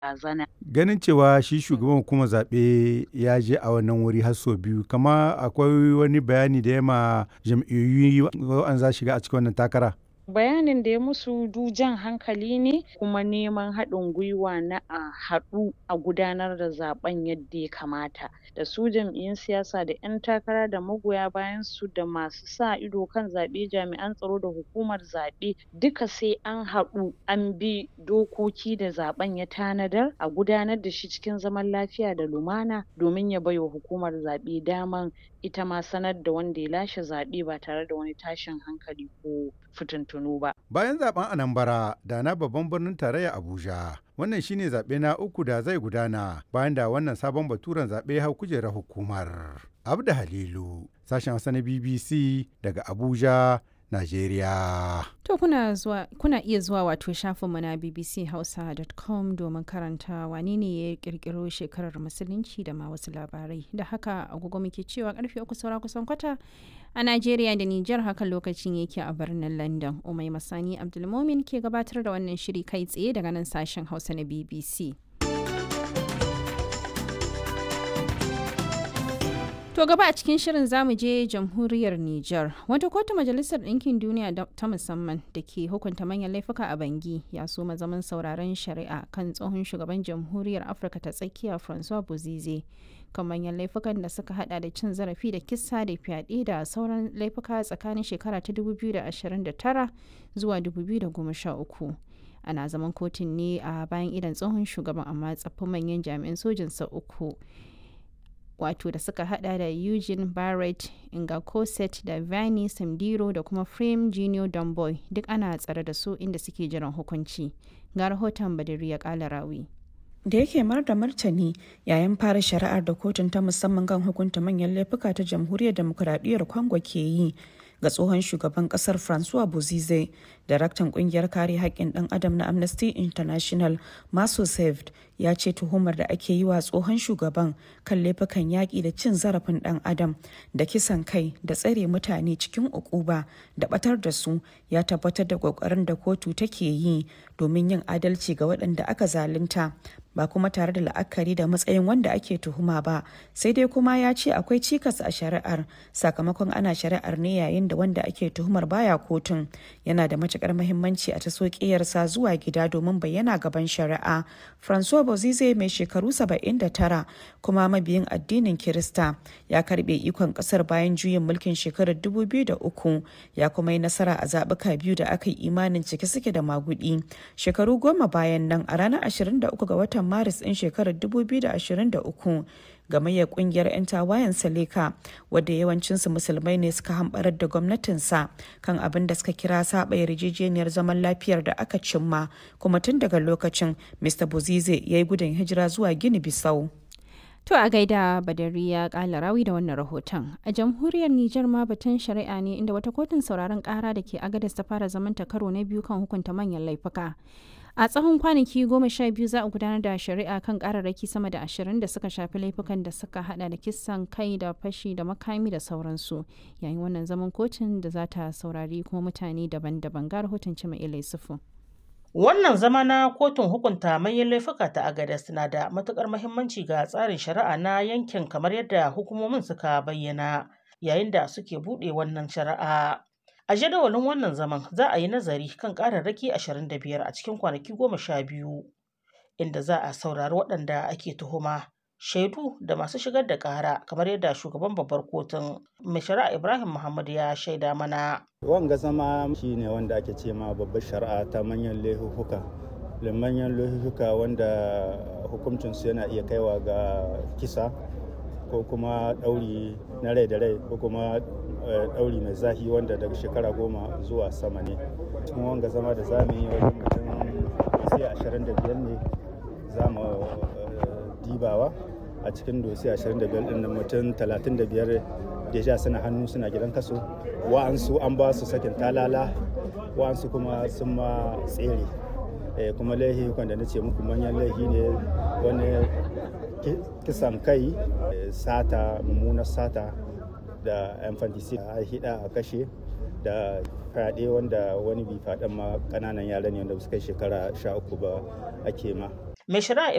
barazana. Ganin cewa shi shugaban hukumar zaɓe ya je a wannan wuri har sau biyu, kama akwai wani bayani da ya ma jam'iyyu waɗanda za su shiga a cikin wannan takara? Bayanin da ya musu du jan hankali ne kuma neman haɗin gwiwa na a haɗu a gudanar da zaɓen yadda ya kamata da su jam'iyyun siyasa da ƴan takara da magoya bayan su da masu sa ido kan zaɓe jami'an tsaro da hukumar zaɓe duka sai an haɗu an bi dokoki da zaɓen ya tanadar a gudanar da shi cikin zaman lafiya da lumana domin ya baiwa hukumar zaɓe daman ita ma sanar da wanda ya lashe zaɓe ba tare da wani tashin hankali ko fitintunu ba. Bayan zaben Anambra da na babban birnin tarayya Abuja, wannan shine zaɓe na uku da zai gudana bayan da wannan sabon baturen zaɓe hau kujerar hukumar. Abda Halilu, sashen Hausa na BBC daga Abuja, Najeriya. To kuna zuwa kuna iya zuwa wato shafinmu na bbchausa.com domin karanta wane ne ya kirkiro shekarar musulunci da ma wasu labarai. Da haka agogo muke cewa karfe uku saura kusan kwata a Najeriya da Nijar hakan lokacin yake a birnin London. Umai Masani Abdulmomin ke gabatar da wannan shiri kai tsaye daga nan sashen Hausa na BBC. To gaba a cikin shirin zamu je jamhuriyar Nijar. Wata kotu majalisar ɗinkin duniya ta musamman da ke hukunta manyan laifuka a Bangi ya so zaman sauraron shari'a kan tsohon shugaban jamhuriyar Afirka ta tsakiya Francois Bozize kan manyan laifukan da suka hada da cin zarafi da kisa da fyaɗe da sauran laifuka tsakanin shekara ta 2029 zuwa 2013. Ana zaman kotun ne a bayan idan tsohon shugaban amma tsaffin manyan jami'an sojinsa uku. wato da suka hada da Eugene Barrett, Inga Cosset da Vani Samdiro da kuma Frame Junior Domboy duk ana tsare da su inda suke jiran hukunci. Ga rahoton Badiri ya kala rawi. da yake mar da martani yayin fara shari'ar da kotun ta musamman kan hukunta manyan laifuka ta jamhuriyar demokuraɗiyyar congo ke yi ga tsohon shugaban kasar francois bozize daraktan kungiyar kare haƙƙin ɗan adam na amnesty international maso saved ya ce tuhumar da ake yi wa tsohon shugaban kan laifukan yaƙi da cin zarafin ɗan adam da kisan kai da tsare mutane cikin ukuba da ɓatar da su ya tabbatar da ƙoƙarin da kotu take yi domin yin adalci ga waɗanda aka zalunta ba kuma tare da la'akari da matsayin wanda ake tuhuma ba sai dai kuma ya ce akwai cikas a shari'ar sakamakon ana shari'ar ne yayin da wanda ake tuhumar baya kotun yana da matukar mahimmanci a taso ƙiyarsa zuwa gida domin bayyana gaban shari'a francois bozize mai shekaru 79 kuma mabiyin addinin kirista ya karbe ikon kasar bayan juyin mulkin shekarar 2003 ya kuma yi nasara a zaɓuka biyu da aka yi imanin cike suke da magudi shekaru goma bayan nan a ranar 23 ga watan watan maris ɗin shekarar 2023 gamayyar kungiyar 'yan tawayen saleka wadda yawancinsu musulmai ne suka hambarar da gwamnatinsa kan abin da suka kira saba yarjejeniyar zaman lafiyar da aka cimma kuma tun daga lokacin mr bozize ya yi gudun hijira zuwa gini bisau To a gaida Badari ya kala rawi da wannan rahoton. A jamhuriyar Nijar ma batun shari'a ne inda wata kotun sauraron kara da ke Agadez ta fara zamanta karo na biyu kan hukunta manyan laifuka. A tsawon kwanaki goma sha biyu za a gudanar da shari'a kan kararraki sama da ashirin da suka shafi laifukan da suka hada da kisan kai da fashi da makami da sauransu. Yayin wannan zaman kotun da za ta saurari kuma mutane daban-daban ga rahoton Cima Ilai Sufu. Wannan zama na kotun hukunta manyan laifuka ta Agadez na da matukar muhimmanci ga tsarin shari'a na yankin kamar yadda hukumomin suka bayyana yayin da suke buɗe wannan shari'a. A jadawalin wannan zaman za a yi nazari kan ƙararraki 25 a cikin kwanaki goma sha biyu inda za a saurari waɗanda ake tuhuma shaidu da masu shigar da ƙara kamar yadda shugaban babbar kotun mai shari'a Ibrahim Muhammad ya shaida mana. Wanga zama shi ne wanda ake ce ma babbar shari'a ta manyan laifuka. manyan laifuka wanda hukuncinsu yana iya kaiwa ga kisa ko kuma ɗauri na rai da rai ko kuma ɗauri mai zahi wanda daga shekara goma zuwa sama ne cikin wanga zama da zamu yi wajen mutum sai ashirin da biyar ne za mu dibawa a cikin dosi ashirin da biyar ɗin mutum talatin da biyar deja suna hannu suna gidan kaso wa'ansu an ba su sakin talala wa'ansu kuma sun ma tsere kuma laihi da na ce muku manyan laihi ne wani kisan kai sata mummunar sata da infanticide a hida a kashe da fyaɗe wanda wani bi faɗin ma ƙananan yara ne wanda suka shekara sha uku ba ake ma mai shari'a